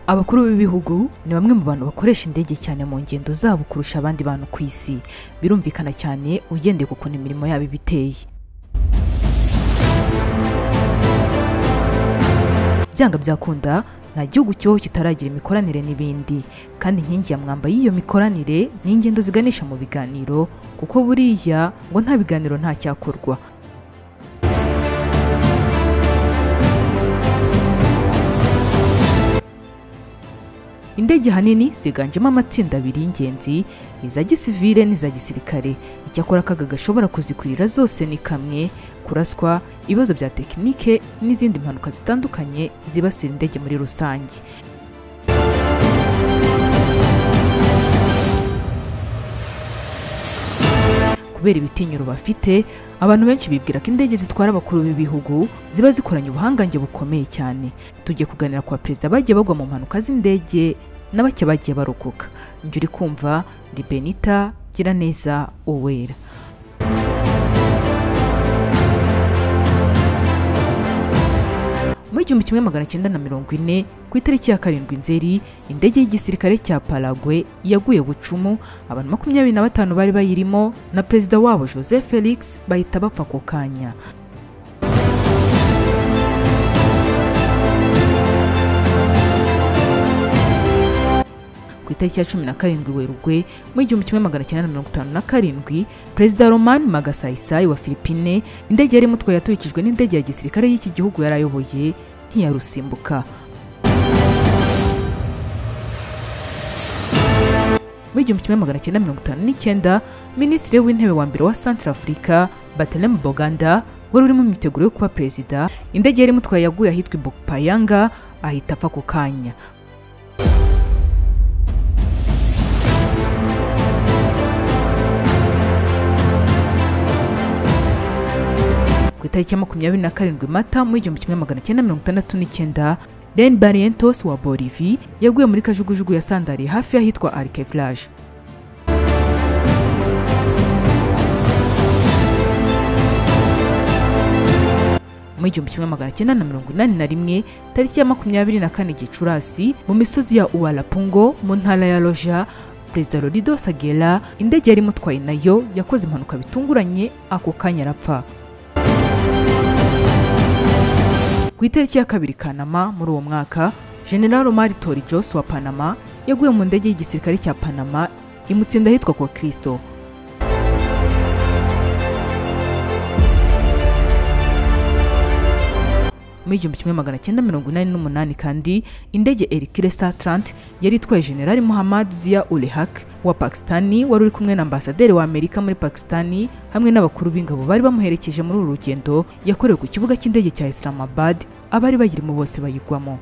abakuru b'ibihugu ni bamwe mu bantu bakoresha indege cyane mu ngendo zabo kurusha abandi bantu ku isi birumvikana cyane ugendeye ku kuntu imirimo yabo iba iteye byanga byakunda nta gihugu cyoho kitaragira imikoranire n'ibindi kandi inkingi ya mwamba y'iyo mikoranire ni ingendo ziganisha mu biganiro kuko buriya ngo nta biganiro nta cyakorwa indege ahanini ziganjemo amatsinda abiri y'ingenzi iza gisivile n'iza gisirikare icyakora akaga gashobora kuzikurira zose ni kamwe kuraswa ibibazo bya tekinike n'izindi mpanuka zitandukanye zibasira indege muri rusange kubera ibitinyiro bafite abantu benshi bibwira ko indege zitwara abakuru b'ibihugu ziba zikoranye ubuhangange bukomeye cyane tugiye kuganira ku perezida bagiye bagwa mu mpanuka z'indege na bake bagiye barokoka njye uri kumva ni benita giraneza uwera mu igihumbi kimwe magana cyenda na mirongo ine ku itariki ya karindwi nzeri indege y'igisirikare cya paragwe yaguye bucumu abantu makumyabiri na batanu bari bayirimo na perezida wabo joseph felix bahita bapfa ako kanya ku itariki ya cumi na karindwi werurwe mu igihumbi kimwe magana cyenda na mirongo itanu na karindwi perezida roman magasayisayi wa filipine indege yari imutwaye yaturikijwe n'indege ya gisirikare y'iki gihugu yari ayoboye ntiyarusimbuka mu igihumbi kimwe magana cyenda mirongo itanu n'icyenda minisitiri w'intebe wa mbere wa santarafurika batelemu boganda wari urimo imyiteguro yo kuba perezida indege yari imutwaye yaguye ahitwa ibopayanga ahita apfa ako kanya ku itariki ya makumyabiri na karindwi mata mu igihumbi kimwe magana cyenda mirongo itandatu n'icyenda ren barrientos wa bolivi yaguye muri kajugujugu ya sandari hafi y'ahitwa arkevillage mu igihumbi kimwe magana cyenda na mirongo inani na rimwe tariki ya makumyabiri na kane gicurasi mu misozi ya uwalapungo mu ntara ya roja perezida rorido sagera indege yari imutwaye nayo yakoze impanuka bitunguranye ako kanya arapfa ku itariki ya kabiri kanama muri uwo mwaka general omar torijosi wa panama yaguye mu ndege y'igisirikare cya panama imutsinda ahitwa kwa kirisito mu igihumbi kimwe magana cyenda mirongo inani n'umunani kandi indege erikiresa tarante yari itwaye general muhammad zia ulehak wa pakistani wari uri kumwe na ambasaderi wa amerika muri pakistani hamwe n'abakuru b'ingabo bari bamuherekeje muri uru rugendo yakorewe ku kibuga cy'indege cya islamabad abari bayirimo bose bayigwamo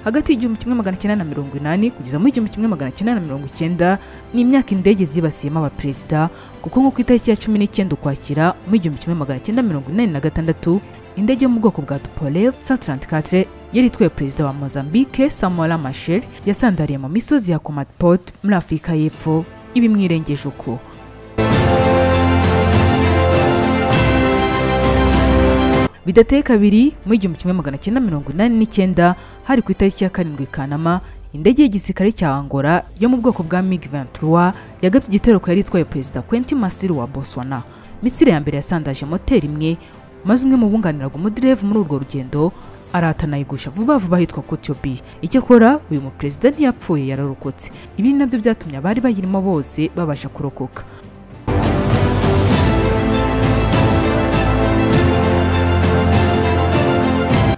hagati y'igihumbi kimwe magana cyenda na mirongo inani kugeza mu igihumbi kimwe magana cyenda na mirongo icyenda ni imyaka indege zibasiyemo abaperezida kuko nko ku itariki ya cumi n'icyenda ukwakira mu igihumbi kimwe magana cyenda mirongo inani na gatandatu indege yo mu bwoko bwa tupolev 134 yari itwaye perezida wa mozambique samuel machel yasandariye mu misozi ya comatpot muri afurika y'epfo ibimwirengeje uko bidateye kabiri mu igihumbi kimwe magana cyenda mirongo inani n'icyenda hari ku itariki ya karindwi kanama indege y'igisirikare cya angola yo mu bwoko bwa mig 23 yagabye igitero ku yari itwaye perezida quentin masiri wa botswana misiri ya mbere yasandaje moteri imwe maze umwe mu bunganiraga umuderevu muri urwo rugendo aratanayigusha vuba vuba ahitwa kotiobi icyakora uyu muperezida ntiyapfuye yararokotse ibi ni nabyo byatumye abari bayirimo bose babasha kurokoka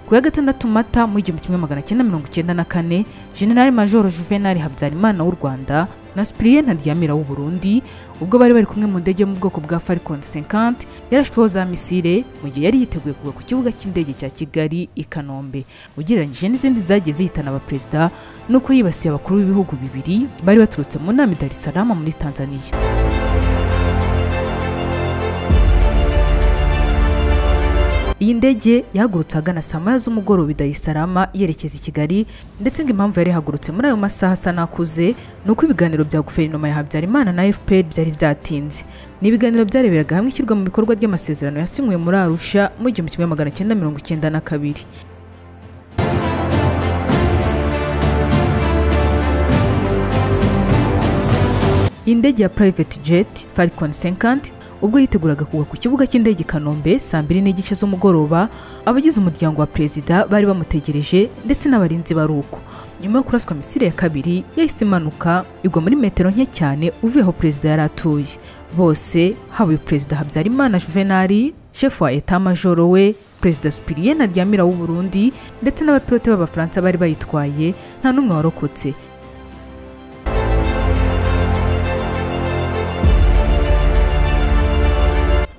ku ya gatandatu mata mu igihumbi kimwe magana cyenda mirongo icyenda na kane generali majoro juvenal habyarimana w'u rwanda na supiriye ntaryamira w'u burundi ubwo bari bari kumwe mu ndege yo mu bwoko bwa falcon 50 yarashweho za misile mu gihe yari yiteguye kugwa ku kibuga cy'indege cya kigali i kanombe ugereranyije n'izindi zagiye zihitana abaperezida nuko yibasiye abakuru b'ibihugu bibiri bari baturutse mu nama i dar es salaam muri tanzania iyi iyi ndege yahagurutse ahagana saa moya z'umugoroba i Dar es Salaam yerekeza i Kigali ndetse ngo impamvu yari ihagurutse muri ayo masaha asa n'akuze ni uko ibiganiro bya guverinoma ya Habyarimana na FPR byari byatinze ni ibiganiro byareberaga hamwe ishyirwa mu bikorwa ry'amasezerano yasinywe muri Arusha mu gihumbi kimwe magana cyenda mirongo icyenda na kabiri indege ya private jet Falcon 50 ubwo yiteguraga kugwa ku kibuga cy'indege i Kanombe saa mbiri n'igice z'umugoroba abagize umuryango wa perezida bari bamutegereje ndetse n'abarinzi bari uko nyuma yo kuraswa misile ya kabiri yahise imanuka igwa muri metero nke cyane uvuye aho perezida yari atuye bose haba uyu perezida Habyarimana Juvenal shefu wa eta majoro we perezida Supiriyeni Aryamira w'u Burundi ndetse n'abapilote b'abafaransa bari bayitwaye nta n'umwe warokotse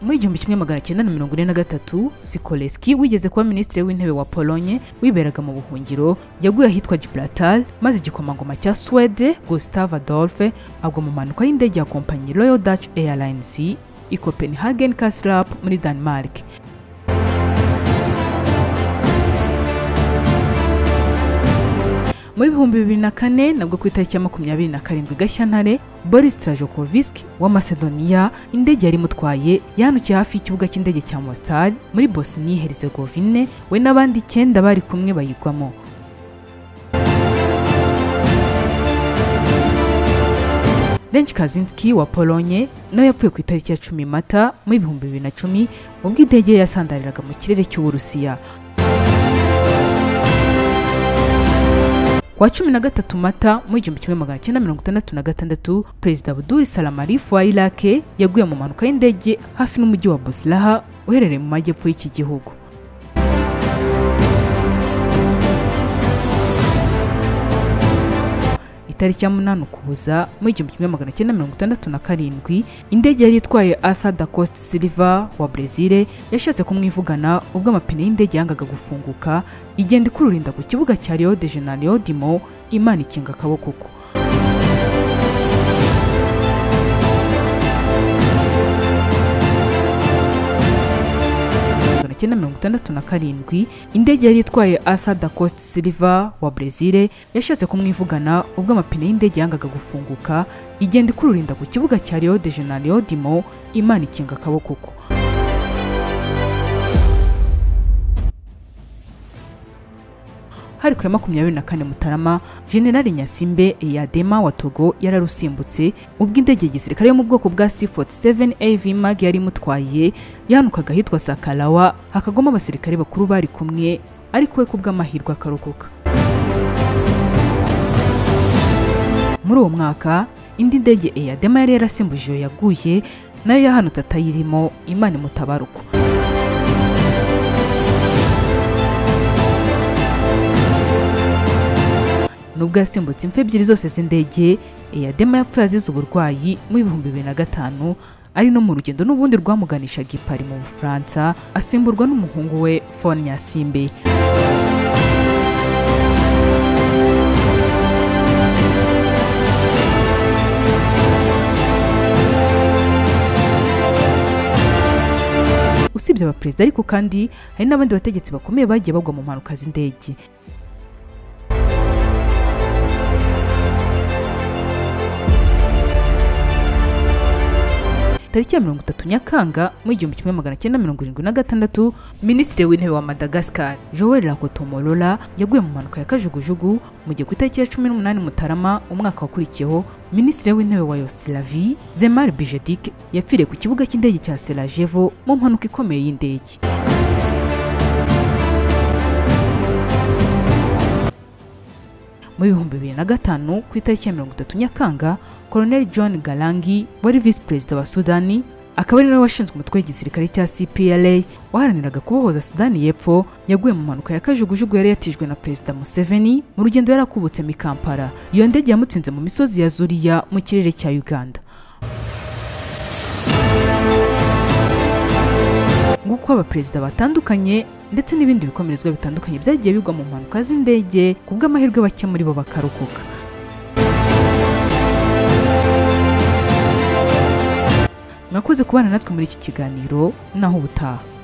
muri igihumbi kimwe magana cyenda na mirongo ine na gatatu Sikoleski wigeze kuba minisitiri w'intebe wa Polonye wiberaga mu buhungiro yaguye ahitwa Gibraltar maze igikomangoma cya Swede Gustav Adolf agwa mu mpanuka y'indege ya kompanyi Royal Dutch Airlines i Copenhagen Kastrup muri Denmark Muri ibihumbi bibiri na kane nabwo ku itariki ya makumyabiri na karindwi Gashyantare Boris Trajokovisk wa Macedonia indege yari imutwaye yahanukiye hafi y'ikibuga cy'indege cya Mostar muri Bosnie Herzegovine we n'abandi icyenda bari kumwe bayigwamo Lech Kaczynski wa Polonye nawe yapfuye ku itariki ya cumi Mata muri ibihumbi bibiri na cumi ubwo indege ye yasandariraga mu kirere cy'Uburusiya Ku wa cumi na gatatu Mata mu igihumbi kimwe magana cyenda mirongo itandatu na gatandatu Perezida Abdul Salam Arif wa Iraq yaguye mu mpanuka y'indege hafi n'umujyi wa Boslaha uherereye mu majyepfo y'iki gihugu itariki ya munani Ukuboza mu igihumbi kimwe magana cyenda mirongo itandatu na karindwi indege yari itwaye Arthur da Costa Silva wa Brezil yashatse kumwivugana ubwo amapine y'indege yangaga gufunguka igenda ikururinda ku kibuga cya Rio de Janeiro Dimo Imana ikinga akaboko ko cyenda mirongo itandatu na karindwi indege yari itwaye Arthur da Costa Silva wa Brezil yashatse kumwivugana ubwo amapine y'indege yangaga gufunguka igenda ikururinda ku kibuga cya Rio de Janeiro Dimo Imana ikinga akaboko ko hari ku ya makumyabiri na kane Mutarama General Nyasimbe Eyadema wa Togo yararusimbutse ubwo indege ya gisirikare yo mu bwoko bwa C47 AV Mag yari imutwaye yahanukaga ahitwa Sakalawa hakagoma abasirikare bakuru bari kumwe ariko we kubw'amahirwe akarokoka muri uwo mwaka indi ndege Eyadema yari yarasimbuje iyo yaguye nayo yahanutse atayirimo Imana imutabaruko nubwo yasimbutse imfu ebyiri zose z'indege eyadema yapfuye azize uburwayi mu bihumbi bibiri na gatanu ari no mu rugendo n'ubundi rwamuganishaga i Paris mu bufaransa asimburwa n'umuhungu we fone nyasimbe usibye abaperezida ariko kandi hari n'abandi bategetsi bakomeye bagiye bagwa mu mpanuka z'indege tariki ya mirongo itatu nyakanga mu igihumbi kimwe magana cyenda mirongo irindwi na gatandatu minisitiri w'intebe wa madagascar joel rakotomorola yaguye mu mpanuka ya kajugujugu mu gihe ku itariki ya cumi n'umunani mutarama umwaka wakurikiyeho minisitiri w'intebe wa yosilavi zemar bijedik yapfiriye ku kibuga cy'indege cya serajevo mu mpanuka ikomeye y'indege mu bihumbi bibiri na gatanu ku itariki ya mirongo itatu nyakanga Colonel John Galangi wari visi perezida wa Sudani akaba ari nawe washinzwe umutwe w'igisirikare cya CPLA waharaniraga kubohoza Sudani y'epfo yaguye mu mpanuka ya kajugujugu yari yatijwe na perezida Museveni mu rugendo yari akubutse mu Kampala iyo ndege yamutsinze mu misozi ya Zuria mu kirere cya Uganda nguko abaperezida batandukanye ndetse n'ibindi bikomerezwa bitandukanye byagiye bigwa mu mpanuka z'indege ku bw'amahirwe bake muri bo bakarokoka mwakoze kubana natwe muri iki kiganiro naho ubutaha